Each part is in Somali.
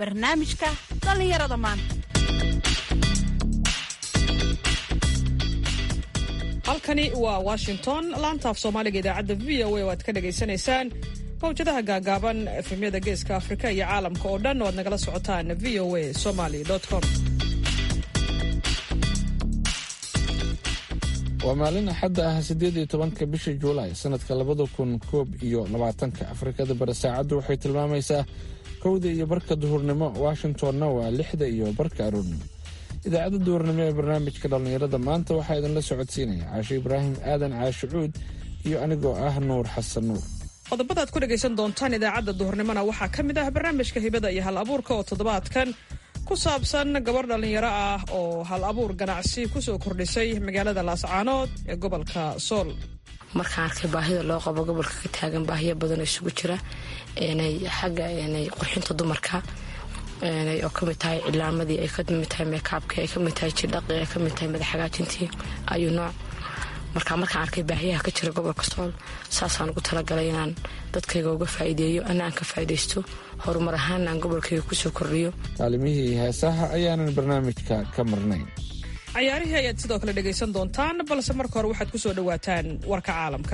barnaamijka dhallinyarada maanta halkani waa washington laantaaf soomaaliga idaacadda v o a oo aad ka dhagaysanaysaan mawjadaha gaagaaban efemyada geeska afrika iyo caalamka oo dhan oo aad nagala socotaan v o a somaly com waa maalin axadda ah siddeed iyo tobanka bisha juulaay sannadka labada kun koob iyo labaatanka afrikada bari saacaddu waxay tilmaamaysaa kowda iyo barka duhurnimo washingtonna waa lixda iyo barka aroornimo idaacadda duhurnimo ee barnaamijka dhallinyarada maanta waxaa idinla socodsiinaya caashe ibraahim aadan caashe cuud iyo anigoo ah nuur xasan nuur qodobada aad ku dhegaysan doontaan idaacadda duhurnimona waxaa ka mid ah barnaamijka hibada iyo hal abuurka oo toddobaadkan ku saabsan gabar dhallinyaro ah oo hal abuur ganacsi kusoo kordhisay magaalada laascaanood ee gobolka sool markaan arkay baahida loo qabo gobolka ka taagan baahiyo badanoo isugu jira xagga qurxinta dumarka oo kamid tahay cilaamadii ay kamid tahay meekaabkii ay kamid tahay jidhaqii ay kamid tahay madaxhagaajintii ayuu nooc marka markaan arkay baahiyaha ka jira gobolka sool saasaan ugu talagalay inaan dadkayga uga faa'iideeyo ana aan ka faa'iidaysto horumar ahaan aan gobolkayga kusoo kordhiyo kaalimihii heesaha ayaanan barnaamijka ka marnayn cayaarihii ayaad sidoo kale dhegaysan doontaan balse marka hore waxaad ku soo dhowaataan warka caalamka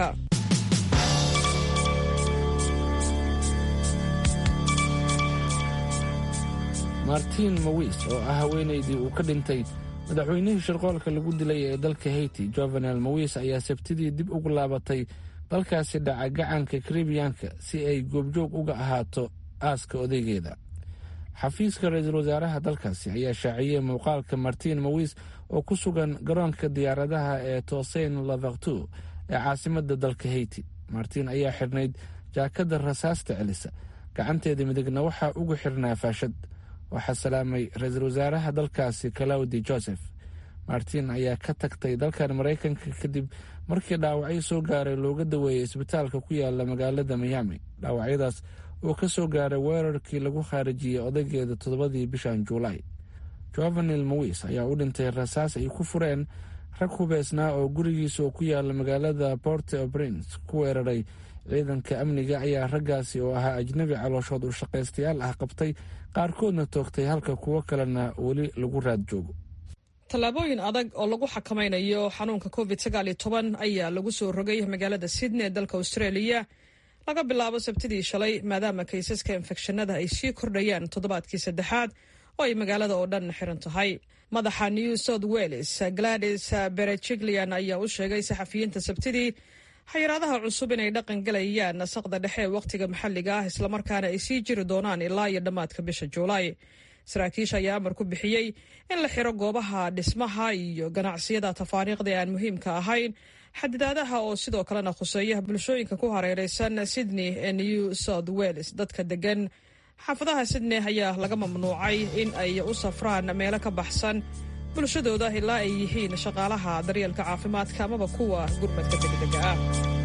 martiin mawis oo ah haweenaydii uu ka dhintay madaxweynihii shirqoolka lagu dilay ee dalka hayti jovenel mawis ayaa sabtidii dib ugu laabatay dalkaasi dhaca gacanka karibiyanka si ay goobjoog uga ahaato aaska odaygeeda xafiiska ra-iisul wasaaraha dalkaasi ayaa shaaciyey muuqaalka martiin mawis oo ku sugan garoonka diyaaradaha ee toseyn lavaktu ee caasimadda dalka hayti martiin ayaa xidhnayd jaakadda rasaasta celisa gacanteeda midigna waxaa ugu xirnaa faashad waxaa salaamay ra-iisul wasaaraha dalkaasi kalawdi joseph martin ayaa ka tagtay dalkan maraykanka kadib markii dhaawacyo soo gaaray looga daweeyey isbitaalka ku yaala magaalada miyaami dhaawacyadaas oo ka soo gaaray weerarkii lagu khaarijiyey odaygeeda toddobadii bishan juulaay jovenel mawis ayaa u dhintay rasaas ay ku fureen rag hubeysnaa oo gurigiisa oo ku yaala magaalada port o prince ku weeraray ciidanka amniga ayaa raggaasi oo ahaa ajnabi calooshood u shaqaystayaal ah qabtay qaarkoodna toogtay halka kuwo kalena weli lagu raad joogo tallaabooyin adag oo lagu xakamaynayo xanuunka covid sagaal iyo toban ayaa lagu soo rogay magaalada sydney ee dalka australia laga bilaabo sabtidii shalay maadaama kaysaska infekshanada ay sii kordhayaan toddobaadkii saddexaad oo ay magaalada oo dhan xiran tahay madaxa new south wales gladys berejiglian ayaa u sheegay saxafiyiinta sabtidii xayiraadaha cusub inay dhaqan galayaan nasaqda dhexe ee wakhtiga maxalliga ah islamarkaana ay sii jiri doonaan ilaa iyo dhammaadka bisha juulaay saraakiisha ayaa amar ku bixiyey in la xiro goobaha dhismaha iyo ganacsiyada tafaariiqda ee aan muhiimka ahayn xadidaadaha oo sidoo kalena khuseeya bulshooyinka ku hareereysan sydney ee new south wales dadka degan xaafadaha sydney ayaa laga mamnuucay in ay u safraan meelo ka baxsan bulshadooda ilaa ay yihiin shaqaalaha daryeelka caafimaadka amaba kuwa gurmadka degdega ah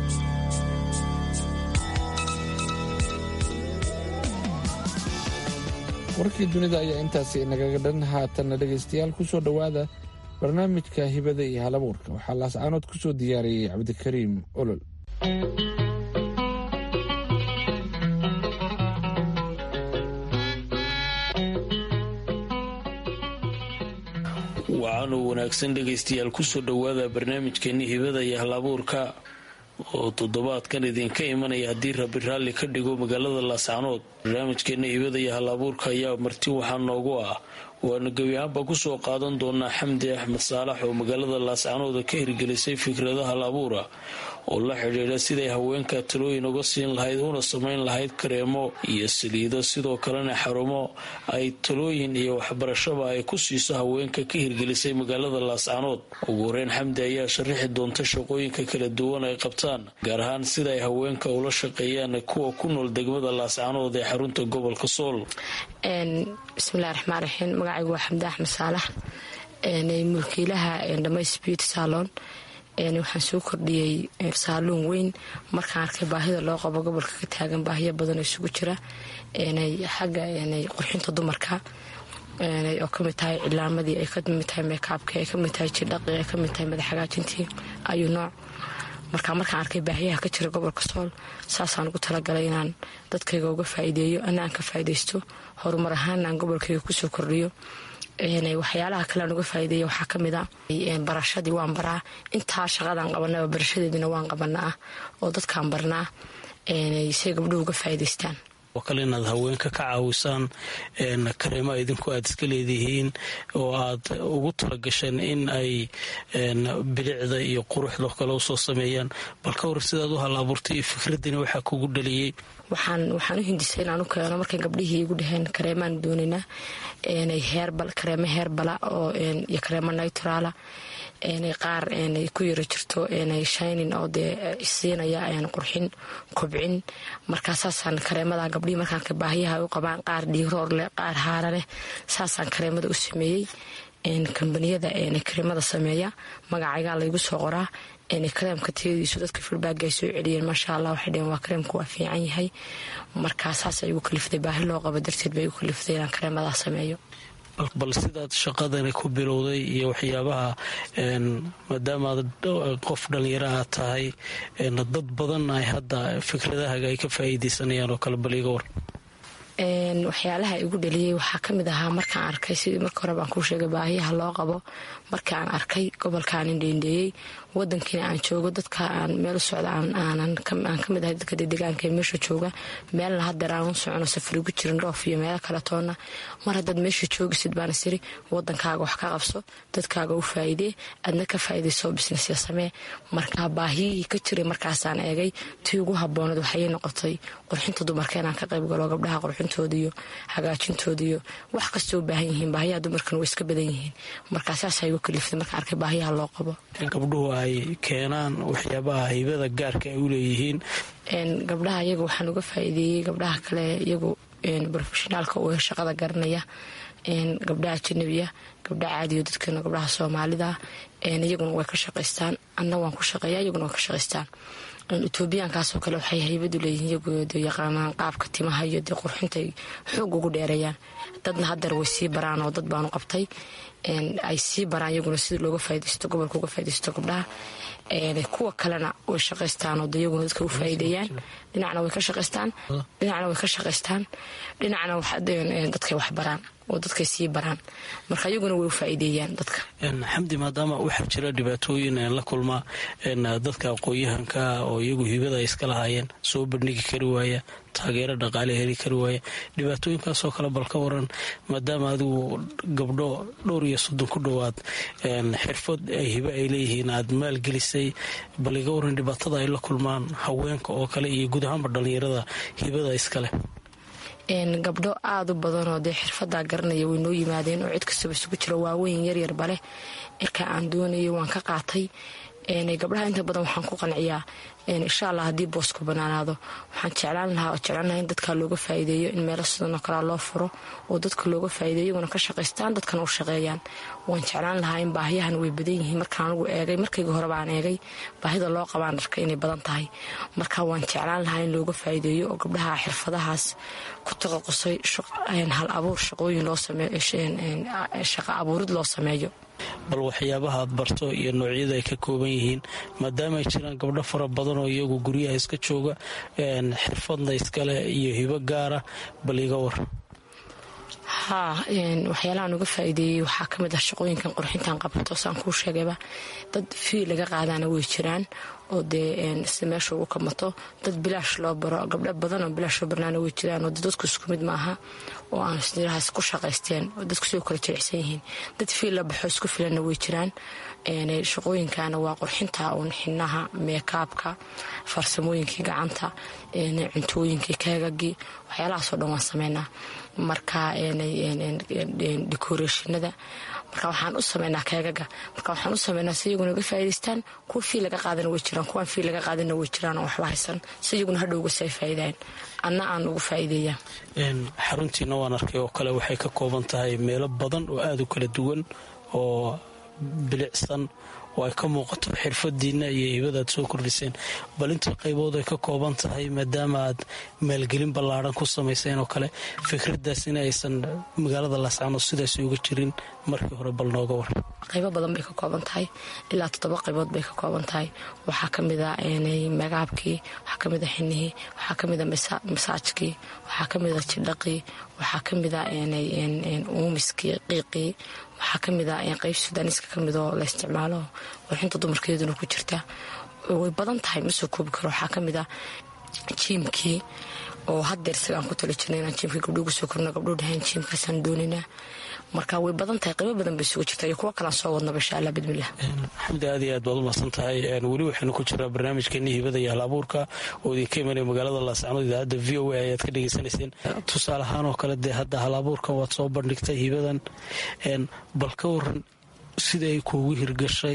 warkii dunida ayaa intaasi nagaga dhan haatanna dhegaystayaal ku soo dhowaada barnaamijka hibada iyo halabuurka waxaa laascaanood ku soo diyaariyey cabdikariim olol wacanuu wanaagsan dhegaystayaal kusoo dhowaada barnaamijkeeni hibada iyo halabuurka oo toddobaadkan idinka imanaya haddii rabi raalli ka dhigo magaalada laascaanood barnaamijkeena hibada iyo halabuurka ayaa marti waxaa noogu ah waanu gebi ahaanba kusoo qaadan doonaa xamdi axmed saalax oo magaalada laascaanooda ka hirgelisay fikrado hal abuura oo la xidhiidha siday haweenka talooyin uga siin lahayd una samayn lahayd kareemo iyo saliido sidoo kalena xarumo ay talooyin iyo waxbarashaba ay ku siiso haweenka ka hirgelisay magaalada laascaanood ugu horeyn xamdi ayaa sharaxi doonta shaqooyinka kala duwan ay qabtaan gaar ahaan sida ay haweenka ula shaqeeyaan kuwa ku nool degmada laascaanood ee xarunta gobolka sool bismillahi raxmaan raxiim magacaygu waa xamdi axmed saalax mulkiilaha dhamays beauty salon waxaan soo kordhiyey saaluun weyn markaan arkay baahida loo qabo gobolka ka taagan baahiyo badanoo isugu jira xagga qurxinta dumarka oo kamid tahay cilaamadii ay kamid tahay meekaabkii ay kamid tahay jidhaqii ay kamid tahay madaxhagaajintii ayuu nooc marka markaan arkay baahiyaha ka jira gobolka sool saasaan ugu talagalay inaan dadkayga uga faa'iideeyo ana aan ka faa'iidaysto horumar ahaana aan gobolkayga kusoo kordhiyo waxyaalaha kale aan uga faa'iideeya waxaa ka mid a barashadii waan baraa intaa shaqadaan qabanaba barashadeedina waan qabanaa oo dadkaan barnaa say gabdhuhu uga faa'iidaystaan oo kale inaad haweenka ka caawisaan kareema idinku aad iska leedihiin oo aad ugu talagasheen in ay bilicda iyo quruxda kale usoo sameeyaan bal ka war sidaad u hal abuurtay iyo fikraddiina waxaa kugu dhaliyey waxaan waxaan u hindisay inaan u keeno markay gabdhihii igu dhaheen kareemaan doonaynaa heerbal kareemo heerbala oo iyo kareemo nitraala qaar ku yaro jirto shinin oo dee siinaya qurxin kobcin markaa saasaan kareemada gabdhihii markaan baahiyaha u qabaan qaar dhiiroor leh qaar haara leh saasaan kareemada u sameeyey kambaniyada kareemada sameeya magacaygaa laygu soo qoraa kareemka tayadiisu dadka filbaaga ay soo celiyeen maasha allah waxay dheheen waa kareemka waa fiican yahay markaa saas ay igu kalifday baahi loo qabo darteed bay igu kaliftay inaan kareemadaa sameeyo bal sidaad shaqadani ku bilowday iyo waxyaabaha maadaamaad qof dhallinyaraha tahay dad badan ay hadda fikradahaaga ay ka faa'iidaysanayaan oo kale bal iga war waxyaalaha igu dhaliyey waxaa ka mid ahaa markaan arkay sidii marka hore baan kuu sheegay baahiyaha loo qabo marka aan arkay gobolkaan indheendheeyey wadankiina aan joogo dadka aan meel u socda aan ka mid ahay dadka dedegaanka ee meesha jooga meelna hadeer aan u socono safar igu jirin dhoof iyo meelo kale toonna mar haddaad meesha joogisid baana siri wadankaaga wax ka qabso dadkaaga u faa'iidee adna ka faa'iidayso bisnesya samee markaa baahiyihii ka jiray markaasaan eegay tii ugu habboonad waxayay noqotay qurxinta dumarka inaan ka qayb galo gabdhaha qurxintooda iyo hagaajintooda iyo wax kastoo u baahan yihiin baahiyaha dumarkana way iska badan yihiin markaa saasaa igu kaliftay markaan arkay baahiyaha loo qabo gabdhuhu ay keenaan waxyaabaha haybada gaarka ay u leeyihiin gabdhaha iyaga waxaan uga faa'iideeyey gabdhaha kale iyagu brofeshinaalka u shaqada garanaya gabdhaha ajanabiya gabdhaha caadiyo dadkeena gabdhaha soomaalida iyaguna way ka shaqaystaan anna waan ku shaqeeya iyaguna way ka shaqaystaan etoobiyaankaasoo kale waxay haybadu leeyihiin iyagooda yaqaanaan qaabka timaha iyo dee qurxintay xoog ugu dheereeyaan dadna hadeer way sii baraan oo dad baanu qabtay ay sii baraan iyaguna sida looga faa'idaysto gobolka uga faa'idaysto gabdhaha kuwa kalena way shaqaystaan oo iyaguna dadka u faa'iideeyaan dhinacna way ka shaqaystaan dhinacna way ka shaqaystaan dhinacna dadkay wax baraan oo dadkay sii baraan marka iyaguna way u faa'iideeyaan dadka xamdi maadaama waxaa jira dhibaatooyin la kulmaa dadka aqoon-yahanka oo iyagu hibada ay iska lahaayeen soo bandhigi kari waaya taageero dhaqaale heli kari waaya dhibaatooyinkaasoo kale bal ka waran maadaama adigu gabdho dhowr iyo soddon ku dhowaad xirfad hibe ay leeyihiin aad maalgelisay bal iga waran dhibaatada ay la kulmaan haweenka oo kale iyo guud ahaanba dhallinyarada hibada iskaleh gabdho aada u badanoo dee xirfadaa garanaya way noo yimaadeen oo cid kastaba isugu jira waaweyn yaryar baleh irka aan doonayo waan ka qaatay gabdhaha inta badan waxaan ku qanciyaa insha allah haddii boosku banaanaado waxaan jeclaan lahaa oo jeclaan lahaa in dadka looga faa'iideeyo in meelo sidanoo kalea loo furo oo dadka looga faa'iideeyo iyaguna ka shaqaystaan dadkana u shaqeeyaan waan jeclaan lahaa in baahiyahan way badan yihiin markaan anugu eegay markayga hore baan eegay baahida loo qabaan dharka inay badan tahay marka waan jeclaan lahaa in looga faa'iideeyo oo gabdhaha xirfadahaas ku taqaqusay hal abuur shaqooyin loo sameeyo shaqo abuurid loo sameeyo bal waxyaabaha aad barto iyo noocyada ay ka kooban yihiin maadaama ay jiraan gabdho fara badan oo iyagu guryaha iska jooga xirfadna iskale iyo hibo gaara bal iga war haa waxyaalahaan uga faa'iideeyey waxaa ka mid ah shaqooyinkan qurxintan qabato saan kuu sheegayba dad fii laga qaadaana way jiraan oo dee si meesha ugu kamato dad bilaash loo baro gabdho badan oo bilaash loo barnaana way jiraan oo dadku isku mid maaha oo aan isnirahaas ku shaqaysteen oo dadku sidoo kale jilicsan yihiin dad fii la baxo isku filanna way jiraan shaqooyinkana waa qurxinta uun xinaha meekaabka farsamooyinkii gacanta cuntooyinkii keegagii waxyaalahaasoo dhan waan sameynaa marka decorationada marka waxaan u sameynaa keegaga marka waxaan u sameynaa si iyaguna uga faa'idaystaan kuwa fii laga qaadana way jiraan kuwaan fii laga qaadana way jiraan oo waxba haysan si iyaguna hadhowga si ay faa'iidaan anna aan ugu faa'iideeyaa xaruntiina waan arkay oo kale waxay ka kooban tahay meelo badan oo aada u kala duwan oo bilicsan oo ay ka muuqato xirfadiina iyo hibada aad soo kordhiseen bal inta qaybood ay ka kooban tahay maadaama aad maalgelin ballaaran ku samayseen oo kale fikradaas in aysan magaalada laascaanood sidaas uga jirin markii hore bal nooga war qaybo badan bay ka kooban tahay ilaa toddoba qaybood bay ka kooban tahay waxaa kamida magaabkii waxaa kamida xinihii waxaa kamida masaajkii waxaa kamida jidhaqii waxaa kamida uumiskii qiiqii waxaa kamida qayb sudaaniska kamidoo la isticmaalo warxinta dumarkeeduna ku jirta way badan tahay ma soo koobi karo waxaa kamida jiimkii oo hadeer isagaan ku tali jirna inaan jiimkii gabdho ugu soo korno gabdhuu dhahayn jiimkaasaan doonaynaa marka way badan tahay qaybo badan bay sugu jirta iyo kuwo kalaan soo wadnaba insha allah bidmillah xamdi aad iyo aad baad umahadsan tahay weli waxaynu ku jiraa barnaamijkeeni hibada iyo hal abuurka oo idinka imanaya magaalada laascanood idaacadda v o a ayaad ka dhegaysanayseen tusaale ahaan oo kale dee hadda hal abuurka waad soo bandhigtay hibadan bal ka waran sida ay kuugu hirgashay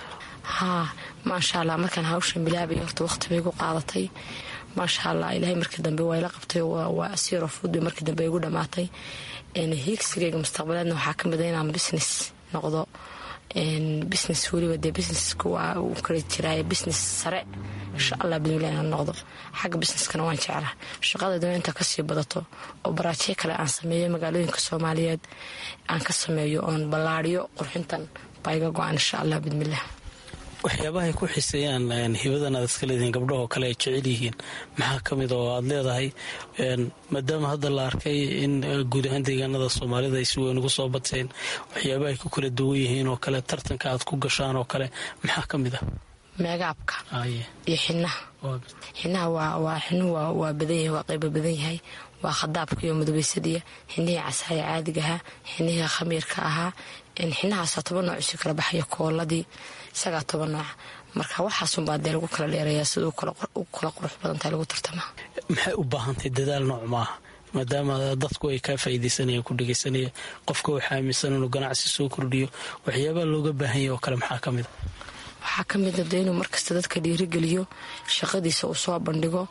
haa maasha allah markaan hawshan bilaabay horta waqti bay igu qaadatay maasha allah ilaahay markii dambe waa ila qabtay waa siro fud bay markii dambe igu dhammaatay hiigsigayga mustaqbaleedna waxaa ka mid a inaan business noqdo business weliba dee businesska waa uu kala jiraaye business sare insha allah bidmillah inaan noqdo xagga businesskana waan jeclaa shaqadayduna intaa kasii badato oo baraajiyo kale aan sameeyo magaalooyinka soomaaliyeed aan ka sameeyo oon ballaariyo qurxintan baa iga go-an insha allah bidmillah waxyaabahay ku xiseeyaan hibadan aad iska leedihiin gabdhahoo kale ay jecel yihiin maxaa ka mid oo aad leedahay maadaama hadda la arkay in guud ahaan deegaanada soomaalida ay si weyn ugu soo bateen waxyaabahay ku kala duwan yihiin oo kale tartanka aad ku gashaan oo kale maxaa ka mid ah meegaabka iyo xinaha xinaha waa xinuhu waa badan yahay waa qaybo badan yahay waa khadaabka iyo mudubaysadiya xinihii casaaya caadigahaa xinihii khamiirka ahaa xinahaasaa toban nooc isu kala baxaya kooladii isagaa toban nooc marka waxaasunbaa dee lagu kala dheerayaa sida u kala qurux badantahay lagu tartamaa maxay u baahantahay dadaal nooc maaha maadaama dadku ay kaa faa'iidaysanayaan ku dhegaysanaya qofka waxaa aaminsan inuu ganacsi soo kordhiyo waxyaabaha looga baahan yahy oo kale maxaa ka mid a waxaa ka mida de inuu markasta dadka dhiirigeliyo shaqadiisa uu soo bandhigo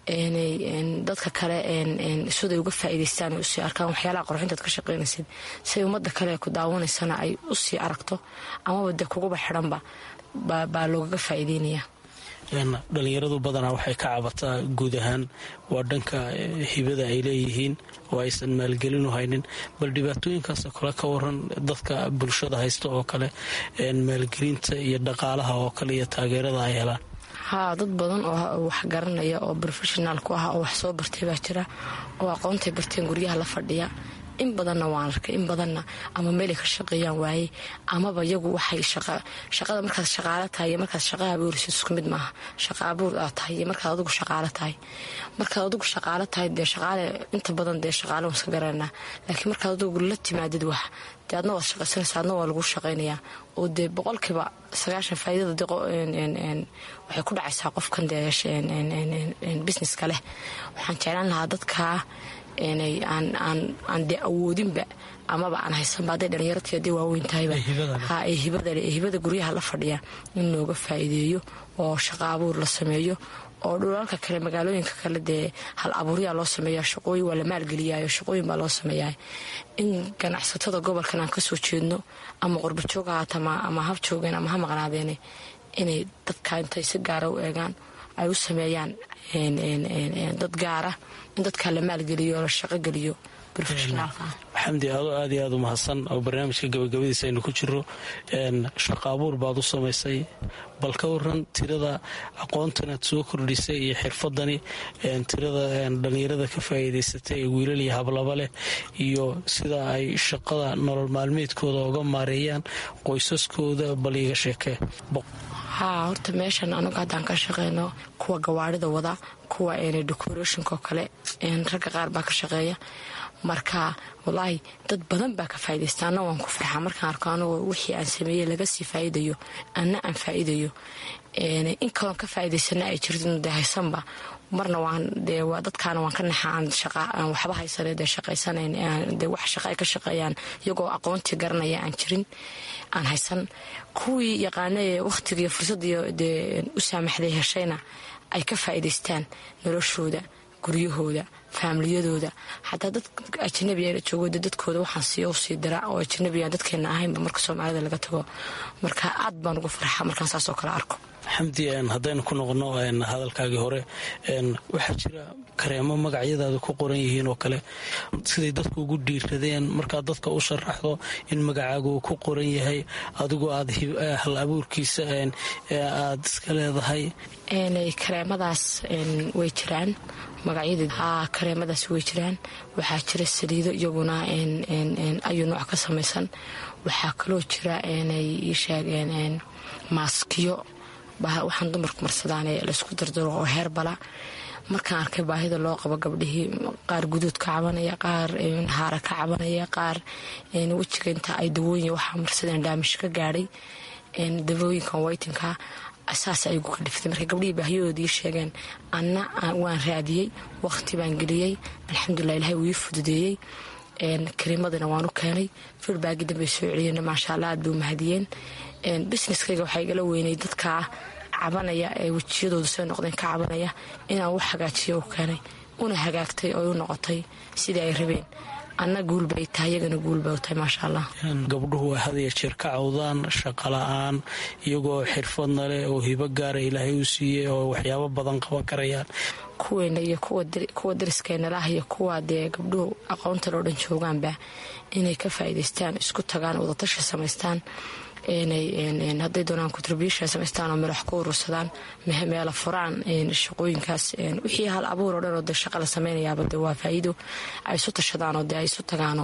dadka kale siday uga faa'iidaystaan ay usii arkaan waxyaalaha qorxintaad ka shaqaynaysid siay ummadda kale ku daawanaysana ay usii aragto amaba dee kuguba xidhanba baa loogaga faa'iideynaya dhalinyaradu badanaa waxay ka cabataa guud ahaan waa dhanka hibada ay leeyihiin oo aysan maalgelinu haynin bal dhibaatooyinkaasoo kale ka waran dadka bulshada haysta oo kale maalgelinta iyo dhaqaalaha oo kale iyo taageerada ay helaan haa dad badan oo wax garanaya oo profeshonaal ku ah oo wax soo bartay baa jira oo aqoontay barteen guryaha la fadhiya in badanna waan arkay in badanna ama meelay ka shaqeeyaan waayey amaba iyagu waxay shaqada markaad shaqaalo tahay iyo markaad shaqa abuurisid isku mid maaha shaqa abuur aad tahay iyo markaad adigu shaqaalo tahay markaad adigu shaqaalo tahay dee shaqaale inta badan dee shaqaale waan iska garanaa laakiin markaad adigu la timaadid wax dee adna waad shaqaysanaysa adna waa lagu shaqaynayaa oo dee boqolkiiba sagaashan faa'iidada waxay ku dhacaysaa qofkan dee businesska leh waxaan jeclaan lahaa dadkaa aan dee awoodinba amaba aan haysanba hadday dhalinyarati hadday waaweyn tahayba ee hibada guryaha la fadhiya in looga faa'iideeyo oo shaqa abuur la sameeyo oo dhulalka kale magaalooyinka kale dee hal abuuryaa loo sameeya shaqooyin waa la maalgeliyayo shaqooyin baa loo sameeyaa in ganacsatada gobolkan aan kasoo jeedno ama qorbajoog ahaata ama hab joogeen ama ha maqnaadeene inay dadka intay si gaara u eegaan ay u sameeyaan dad gaara in dadkaa la maalgeliyo oo la shaqogeliyo xamdi adoo aad iyo aad u mahadsan oo barnaamijka gabagabadiisa aynu ku jiro shaqa abuur baad u samaysay bal ka waran tirada aqoontan aad soo kordhisay iyo xirfadani tirada dhalinyarada ka faa'iidaysatay ee wiilal iyo hablaba leh iyo sida ay shaqada nolol maalmeedkooda uga maareeyaan qoysaskooda bal iiga sheekee haa horta meeshan anugu haddaan ka shaqeyno kuwa gawaarida wada kuwa decorationka oo kale ragga qaar baa ka shaqeeya marka walaahi dad badan baa ka faaidaysta anna waan ku farxaa markaan arko anagoo wixii aan sameeyey laga sii faa'iidayo anna aan faa'iidayo in kaloon ka faa'iidaysana ay jirto dee haysanba marna waan dee dadkaana waan ka naxa aan shaqa aan waxba haysane dee shaqaysanayn dee wax shaqa ay ka shaqeeyaan iyagoo aqoontii garanaya aan jirin aan haysan kuwii yaqaana ee wakhtiga iyo fursadiyo dee u saamaxday heshayna ay ka faa'iidaystaan noloshooda guryahooda faamiliyadooda xataa dad ajanabiga joogo dadkooda waxaan siiyo usii dira oo ajanabiga dadkeena ahaynba marka soomaalida laga tago marka aad baan ugu farxa markaan saasoo kale arko xamdi haddaynu ku noqono hadalkaagii hore waxaa jira kareemo magacyadaada ku qoran yihiin oo kale siday dadku ugu dhiiradeen markaad dadka u sharaxdo in magacaaga uu ku qoran yahay adigoo aad hal abuurkiisa aad iska leedahay kareemadaas way jiraan magacyada kareemadaas way jiraan waxaa jira saliido iyaguna ayuu nooc ka samaysan waxaa kaloo jira ii sheegeen maaskiyo waxaan dumarku marsadaan laysku dardaro oo heerbala markaan arkay baahida loo qabo gabdhihii qaar guduud ka cabanaya qaar haara ka cabanaya qaar wejiga inta ay dawooyin waxaa marsadeen dhaamish ka gaadhay dawooyinkan waytinka saas aygu ka dhiftay marka gabdhihii baahiyadoodii sheegeen anna waan raadiyey waqti baan geliyey alxamdulilah ilahay wuu ii fududeeyey kariimadina waan u keenay firbaagi dambay soo celiyeen maasha allah aad bay u mahadiyeen businesskayga waxaa igala weynay dadkaa cabanaya ee wejiyadoodu say noqdeen ka cabanaya inaan wax hagaajiyo u keenay una hagaagtay oo u noqotay sidii ay rabeen anna guulbay tahay iyagana guulbay u tahay maasha allah gabdhuhu ay hadaya jeer ka cawdaan shaqala-aan iyagoo xirfadna leh oo hibo gaara ilaahay u siiyey oo waxyaabo badan qaban karayaan kuweena iyo kuwa dariskeenalah iyo kuwa dee gabdhuhu aqoonta loo dhan joogaanba inay ka faa'iidaystaan isku tagaan wadatashi samaystaan hadday doonaan contribution samaystaan oo meel wax ku urursadaan meela furaan shaqooyinkaas wixii hal abuur oo dhan oo de shaqa la samaynayaaba de waa faa'iido ay isu tashadaan oo de ay isu tagaanoo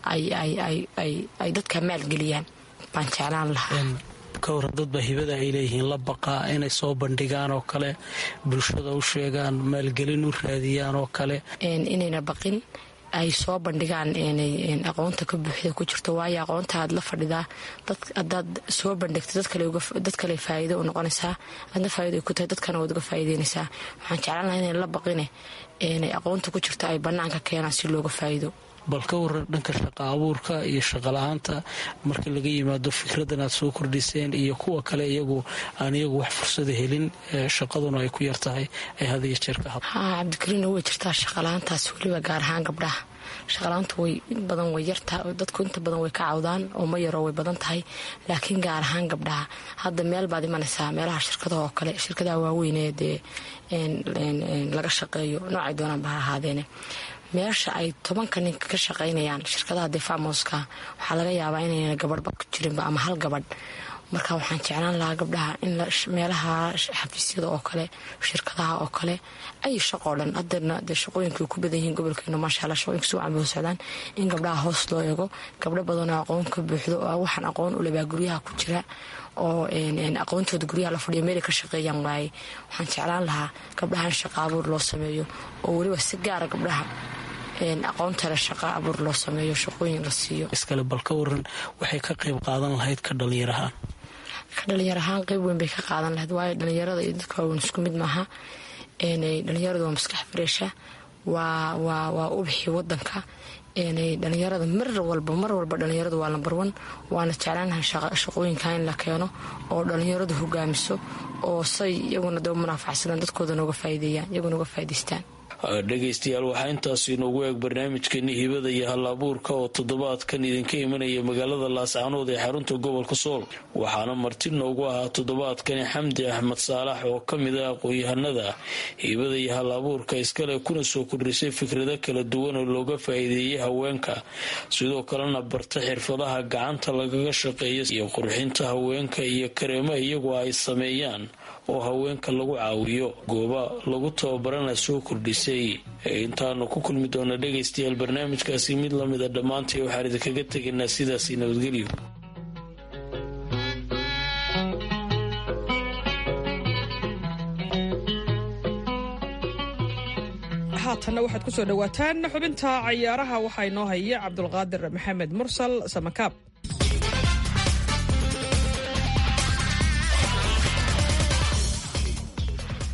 ay dadka maalgeliyaan baan jeclaan lahaa ka hor dadba hibada ay leeyihiin la baqaa inay soo bandhigaan oo kale bulshada u sheegaan maalgelin u raadiyaan oo kale inayna baqin ay soo bandhigaan aqoonta ka buuxda ku jirto waayo aqoonta aad la fadhidaa hadaad soo bandhigto dad kale faa'iido u noqonaysaa aadna faa'ido ku tahay dadkana waad uga faa'iideynaysaa waxaan jeclaan lahaa inay la baqine aqoonta ku jirta ay bannaanka keenaan si looga faa'iido bal ka waran dhanka shaqa abuurka iyo shaqala-aanta marka laga yimaado fikradan aad soo kordhiseen iyo kuwa kale iyagu aan iyagu wax fursada helin shaqaduna ay ku yartahay ay hadiyo jeer ka had haa cabdikariino way jirtaa shaqala-aantaas weliba gaar ahaan gabdhaha shaqala-aanta way in badan way yartaa dadku inta badan way ka cawdaan oo ma yaroo way badan tahay laakiin gaar ahaan gabdhaha hadda meel baad imanaysaa meelaha shirkadaha oo kale shirkadaha waaweynee dee laga shaqeeyo noocay doonaanba ha ahaadeene meesha ay tobanka ninka ka shaqaynayaan shirkadaha defamoska waxaa laga yaabaa inayna gabadhba ku jirinba ama hal gabadh marka waxaan jeclaan lahaa gabdhaha in meelaha xafiisyada oo kale shirkadaha oo kale ay shaqoo dhan hadeerna dee shaqooyinkay ku badan yihiin gobolkeena maasha alla shaqooyinka si wacan bay u socdaan in gabdhaha hoos loo eego gabdho badanoo aqoon ka buuxdo oo waxaan aqoon u lebaa guryaha ku jira oo aqoontooda guryaha la fadhiyo meelay ka shaqeeyaan waaye waxaan jeclaan lahaa gabdhaha in shaqa abuur loo sameeyo oo weliba si gaara gabdhaha aqoontale shaqa abuur loo sameeyo shaqooyin la siiyo iskale bal ka waran waxay ka qayb qaadan lahayd ka dhalinyarahaan ka dhalinyar ahaan qayb weyn bay ka qaadan lahayd waayo dhalinyarada iyo dadka waaweyn isku mid maaha dhalinyaradu waa maskax fareesha waa waa waa ubixii wadanka dhalinyarada mar walba mar walba dhalinyaradu waa lambar wan waana jeclaanahay shaqooyinka in la keeno oo dhalinyaradu hogaamiso oo say iyaguna daba munaafacsadaan dadkooda nooga faa'iideeyaan iyaguna uga faa'iidaystaan dhegaystayaal waxaa intaasi inoogu eeg barnaamijkeeni hibada iyo hal-abuurka oo toddobaadkan idinka imanaya magaalada laascaanood ee xarunta gobolka sool waxaana marti noogu ahaa toddobaadkani xamdi axmed saalax oo ka mid ah aqoon-yahanada hibada iyo hal-abuurka iskale kuna soo kordhisay fikrado kala duwan oo looga faa'iideeyay haweenka sidoo kalena barta xirfadaha gacanta lagaga shaqeeya iyo qurxinta haweenka iyo kareemo iyagu ay sameeyaan oo haweenka lagu caawiyo gooba lagu tababarana soo kordhisay intaanu ku kulmi doona dhegaystayaal barnaamijkaasi mid lamida dhammaantay waxaan idinkaga tegaynaa sidaasi nabadgelyo haatanna waxaad ku soo dhowaataan xubinta cayaaraha waxaa inoo haya cabdulqaadir maxamed mursal samakaab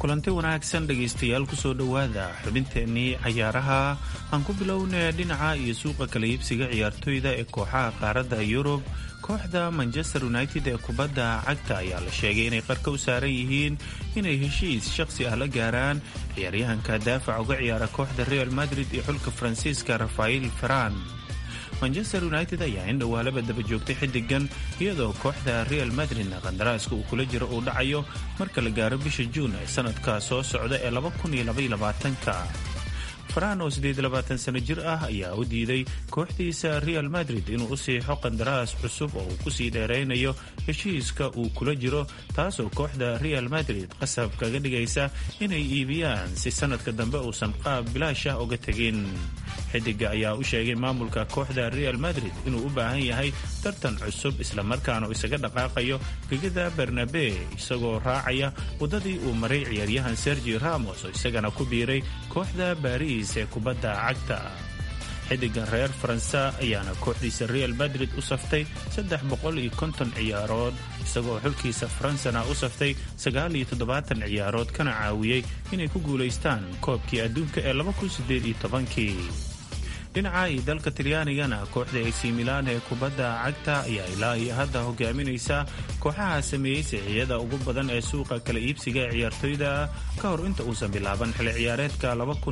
kulanti wanaagsan dhegaystayaal kusoo dhowaada xubinteennii cayaaraha aan ku bilownay dhinaca iyo suuqa kala iibsiga ciyaartoyda ee kooxaha qaaradda yurub kooxda manchester united ee kubadda cagta ayaa la sheegay inay qarka u saaran yihiin inay heshiis shaqsi ah la gaaraan ciyaaryahanka daafac uga ciyaara kooxda real madrid iyo xulka faransiiska rafael faran manchester united ayaa in dhowaalaba daba joogtay xiddigan iyadoo kooxda real madridna qandaraaska uu kula jiro uu dhacayo marka la gaaro bisha juun ee sanadka soo socda ee ka faraan oo sano jir ah ayaa u diiday kooxdiisa real madrid inuu u siixo qandaraas cusub oo uu kusii dheeraynayo heshiiska uu kula jiro taasoo kooxda real madrid qasab kaga dhigaysa inay iibiyaan si sanadka dambe uusan qaab bilaash ah uga tegin xidiga ayaa u sheegay maamulka kooxda real madrid inuu u baahan yahay tartan cusub islamarkaana uu isaga dhaqaaqayo gegada bernabe isagoo raacaya waddadii uu maray ciyaaryahan sergi ramos oo isagana ku biiray kooxda baris ee kubadda cagta xidigan reer faransa ayaana kooxdiisa real madrid u saftay ciyaarood isagoo xulkiisa faransana u saftay ciyaarood kana caawiyey inay ku guulaystaan koobkii adduunka ee dhinaca iyo dalka talyaanigana kooxda ac milan ee kubadda cagta ayaa ilaa iyo hadda hogaaminaysa kooxaha sameeyey siciyada ugu badan ee suuqa kala iibsiga ee ciyaartoyda ka hor inta uusan bilaaban xili ciyaareedka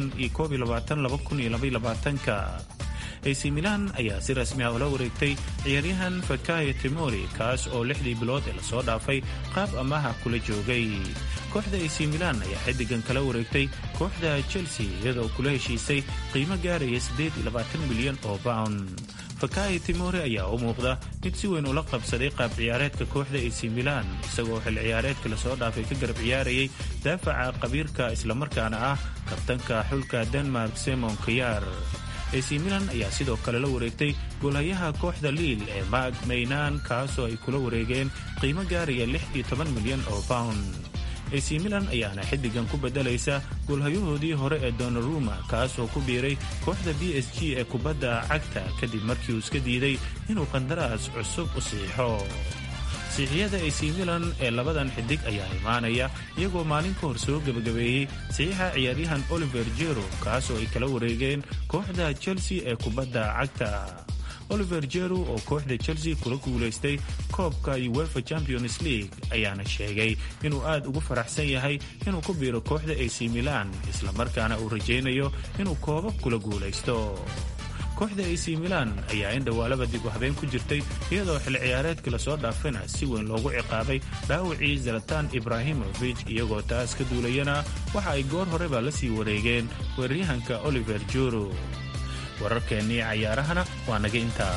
ac milan ayaa si rasmi ah ula wareegtay ciyaaryahan fakayo timori kaas oo lixdii bilood ee lasoo dhaafay qaab amaha kula joogay kooxda ac milan ayaa xidigan kala wareegtay kooxda chelsea iyadoo kula heshiisay qiimo gaaraya milyan oo bawn fakayo timori ayaa u muuqda mid si weyn ula qabsaday qaab ciyaareedka kooxda ac milan isagoo xil ciyaareedka lasoo dhaafay ka garab ciyaarayay daafaca qabiirka islamarkaana ah kabtanka xulka denmark simon kayar ac milan ayaa sidoo kale la wareegtay goolhayaha kooxda liil ee maag maynan kaasoo ay kula wareegeen qiimo gaaraya milyan oo bawn ac milan ayaana xiddigan ku bedelaysa goolhayahoodii hore ee donaruma kaasoo ku biiray kooxda b s g ee kubadda cagta kadib markii uu iska diiday inuu qandaraas cusub u siixo siixiyada ac milan ee labadan xidig ayaa imaanaya iyagoo maalin ka hor soo gebagabeeyey saxiixa ciyaaryahan oliver jero kaasoo ay kala wareegeen kooxda chelsea ee kubadda cagta oliver jero oo kooxda chelsea kula guulaystay koobka uefa champions league ayaana sheegay inuu aad ugu faraxsan yahay inuu ku biiro kooxda ac milan islamarkaana uu rajaynayo inuu koobab kula guulaysto kooxda ac milan ayaa in dhowaalaba dib u habeen ku jirtay iyadoo xil ciyaareedkii lasoo dhaafana si weyn loogu ciqaabay dhaawacii zalatan ibrahimovic iyagoo taas ka duulayana waxa ay goor horeba la sii wareegeen weeraryahanka oliver juro wararkeennii cayaarahana waa naga intaa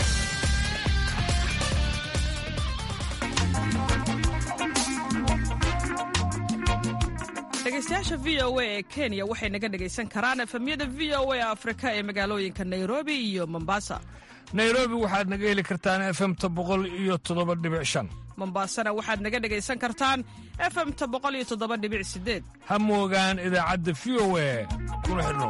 dhegeystayaasha v o a ee kenya waxay naga dhegaysan karaan efemyada v o a afrika ee magaalooyinka nairobi iyo mombasa nairobi waxaad naga heli kartaan efemta boqol iyo toddoba dhibic shan mombasana waxaad naga dhegaysan kartaan efemta boqol iyo toddoba dhibic sideed ha moogaan idaacadda v o a kuna xidhnow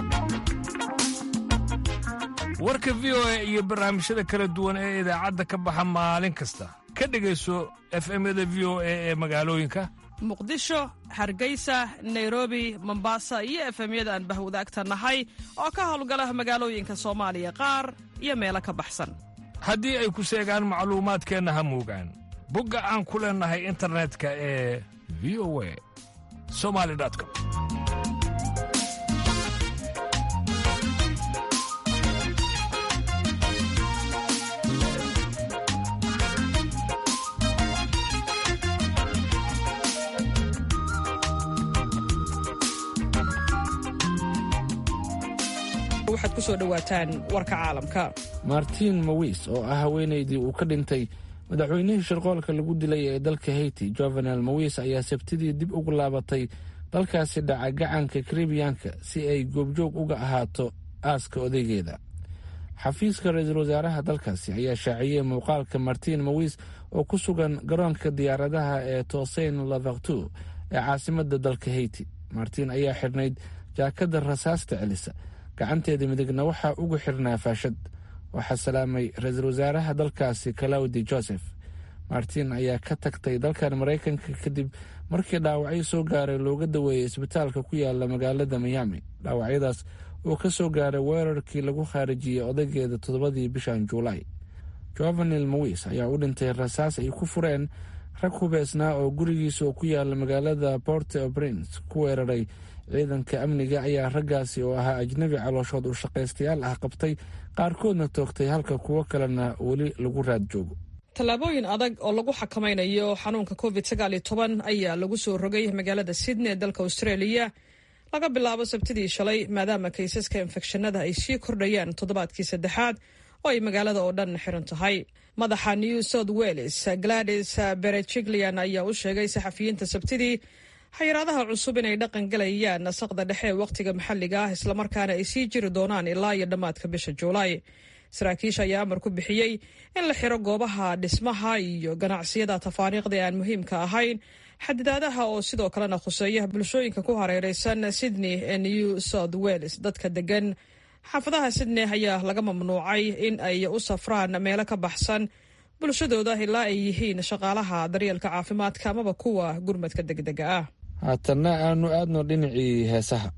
warka v o a iyo barnaamijyada kala duwan ee idaacadda ka baxa maalin kasta ka dhegayso efemyada v o a ee magaalooyinka muqdisho hargeysa nairobi mombasa iyo efemyada aan bahwadaagta nahay oo ka howlgala magaalooyinka soomaaliya qaar iyo meelo ka baxsan haddii ay ku seegaan macluumaadkeenna ha moogaan bogga aan ku leennahay internetka ee v o a somali com waxaad ku soo dhowaataan warka caalamka martin mawis oo ah haweenaydii uu ka dhintay madaxweynihii shirqoolka lagu dilay ee dalka haiti jovenel mawis ayaa sabtidii dib ugu laabatay dalkaasi dhaca gacanka karibiyanka si ay goobjoog uga ahaato aaska odaygeeda xafiiska ra-iisul wasaaraha dalkaasi ayaa shaaciyey muuqaalka martin mawis oo ku sugan garoonka diyaaradaha ee toseyn lavaktu ee caasimada dalka haiti martin ayaa xidhnayd jaakada rasaasta celisa gacanteeda midigna waxaa ugu xirnaa faashad waxaa salaamay ra-iisul wasaaraha dalkaasi kalawdi joseph martin ayaa ka tagtay dalkan maraykanka kadib markii dhaawacyo soo gaaray looga daweeyey isbitaalka ku yaala magaalada miami dhaawacyadaas oo ka soo gaaray weerarkii lagu khaarijiyey odaygeeda toddobadii bishan juulaay jovenil mawis ayaa u dhintay rasaas ay ku fureen rag hubeysnaa oo gurigiisa oo ku yaala magaalada port o prince ku weeraray ciidanka amniga ayaa raggaasi oo ahaa ajnabi calooshood u shaqaystayaal ah qabtay qaarkoodna toogtay halka kuwo kalena weli lagu raad joogo tallaabooyin adag oo lagu xakamaynayo xanuunka covid sagaaliyo toban ayaa lagu soo rogay magaalada sydney ee dalka australia laga bilaabo sabtidii shalay maadaama kaysaska infekshanada ay sii kordhayaan toddobaadkii saddexaad oo ay magaalada oo dhan xiran tahay madaxa new south wales gladys berejiglian ayaa u sheegay saxafiyiinta sabtidii xayiraadaha cusub inay dhaqan galayaan nasaqda dhexe wakhtiga maxalliga ah islamarkaana ay sii jiri doonaan ilaa iyo dhammaadka bisha juulaay saraakiisha ayaa amar ku bixiyey in la xiro goobaha dhismaha iyo ganacsiyada tafaariiqda ee aan muhiimka ahayn xadidaadaha oo sidoo kalena khuseeya bulshooyinka ku hareereysan sydney ee new south wales dadka degan xaafadaha sydney ayaa laga mamnuucay in ay u safraan meelo ka baxsan bulshadooda ilaa ay yihiin shaqaalaha daryeelka caafimaadka amaba kuwa gurmadka degdega ah haatanna aanu aadno dhinacii heesaha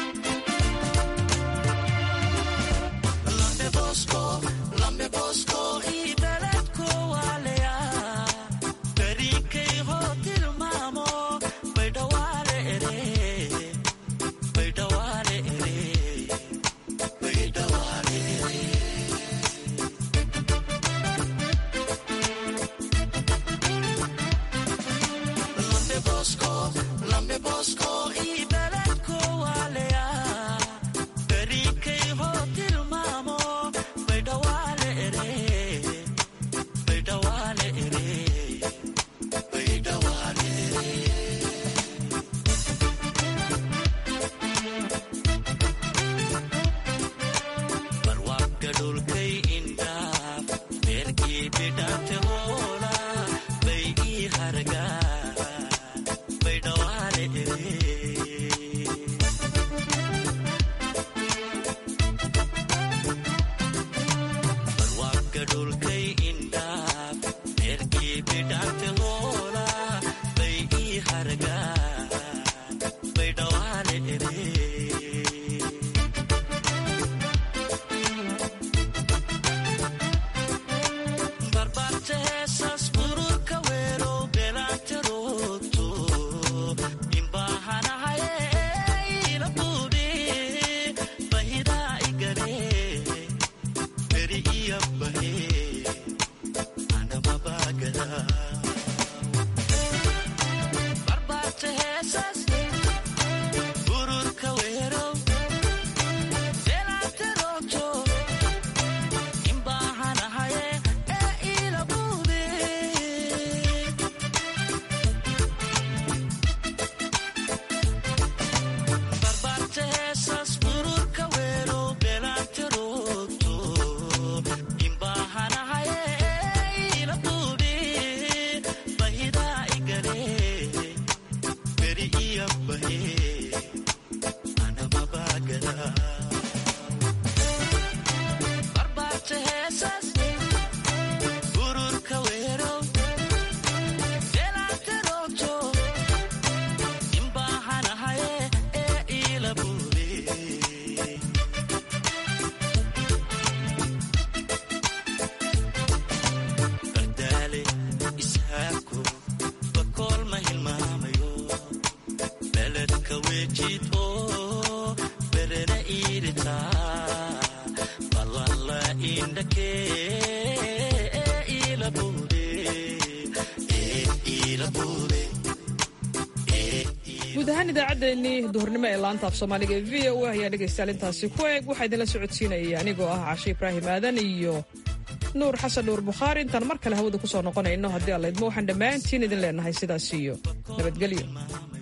guud ahaan idaacaddeenii duhurnimo ee laanta af soomaaliga ee v o a ayaa dhegaystayaal intaasi ku eeg waxaa idinla socodsiinaya anigoo ah cashe ibraahim aadan iyo nuur xasan nuur bukhaari intaan mar kale hawada ku soo noqonayno haddii allaydmo waxaan dhammaantiin idin leenahay sidaas iyo nabadgelyo